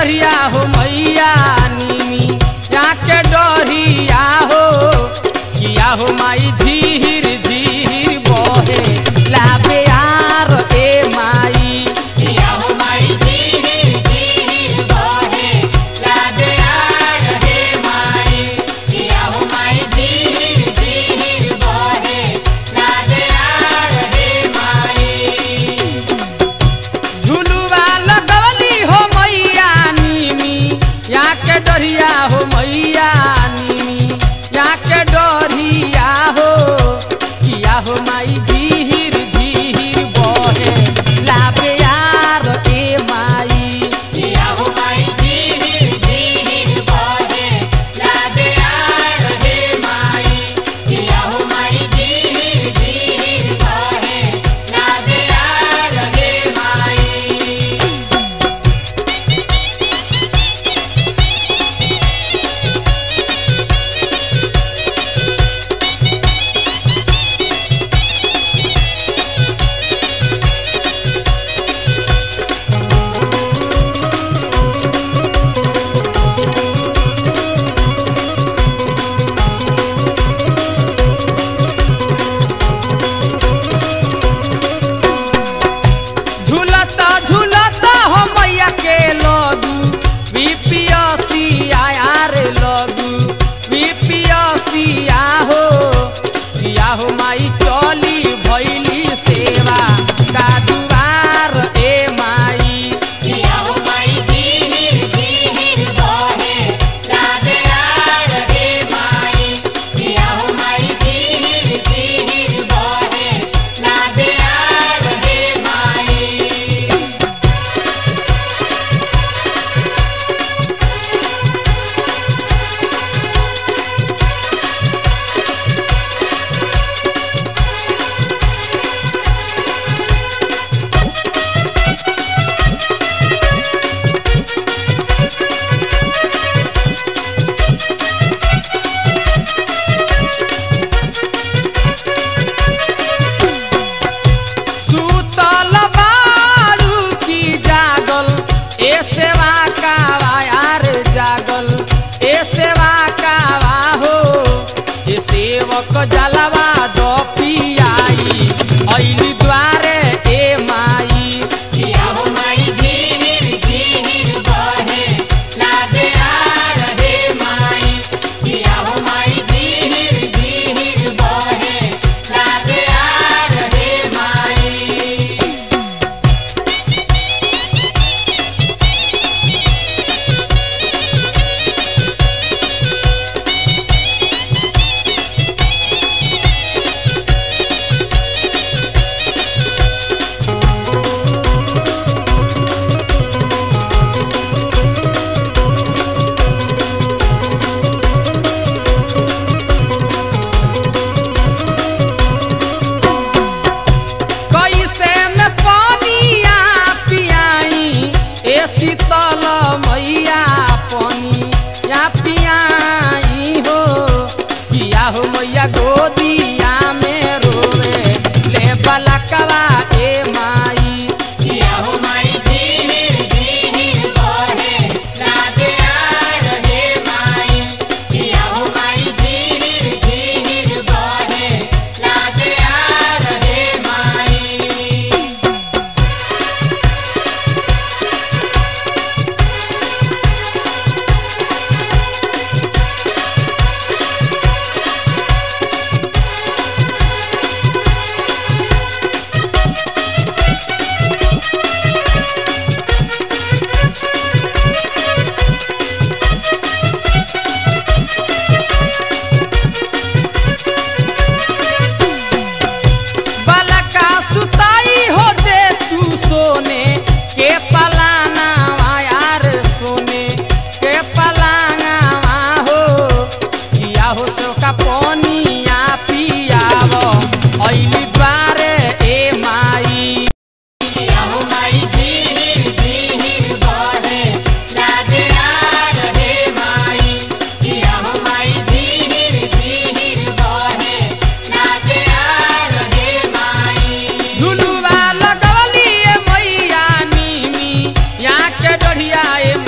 डरिया हो मैया नीमी यहाँ के डरिया हो किया हो माई झीर झीर बहे लाबे यार ए माई किया हो माई जीर जीर बहे लागे यार हे माई किया हो माई जीर जीर बहे लागे यार हे माई झुलुआ लगवली हो मैया नीमी यहाँ के डरिया हो मैया नीमी यहाँ के डरिया हो किया हो माई झीर झीर बहे लाबे यार ए माई किया हो माई जीर जीर बहे लागे यार हे माई किया हो माई जीर जीर बहे लागे यार हे माई झूलता झूलता हो मैया के लगू बीपीएसिया रे लगू बीपीएसिया हो किया हो माई चली भैली सेवा का दुआर ए माई किया हो माई जीर जीर बहे लागे यार हे माई किया हो माई जीर जीर बहे लागे यार हे माई सुतल बारू की जागल ए सेवा कावा यार जागल ए सेवा कावा हो ए सेवक जलवा दो पियाई ऐली द्वारे ए माई किया हो माई जीर जीर बहे लागे यार हे माई किया हो माई जीर जीर बहे लागे यार हे माई कैसे में पानिया पियाई ए शीतल मैया पानी या पियाई हो किया हो मैया गोदिया में रोवे ले बलकवा ए माई किया हो माई जीर जीर बहे लागे यार हे माई किया हो माई जीर जीर बहे लागे यार हे माई बलका सुताई हो दे तू सोने के पलाना यार सोने के पलाना हो किया हो सो का पानिया पियाव ऐली द्वारे ए माई किया हो माई जीर जीर बहे लागे यार हे माई किया हो माई जीर जीर बहे लागे यार हे माई झुलुआ लगवली ए मैया नीमी यहाँ के डढ़िया ए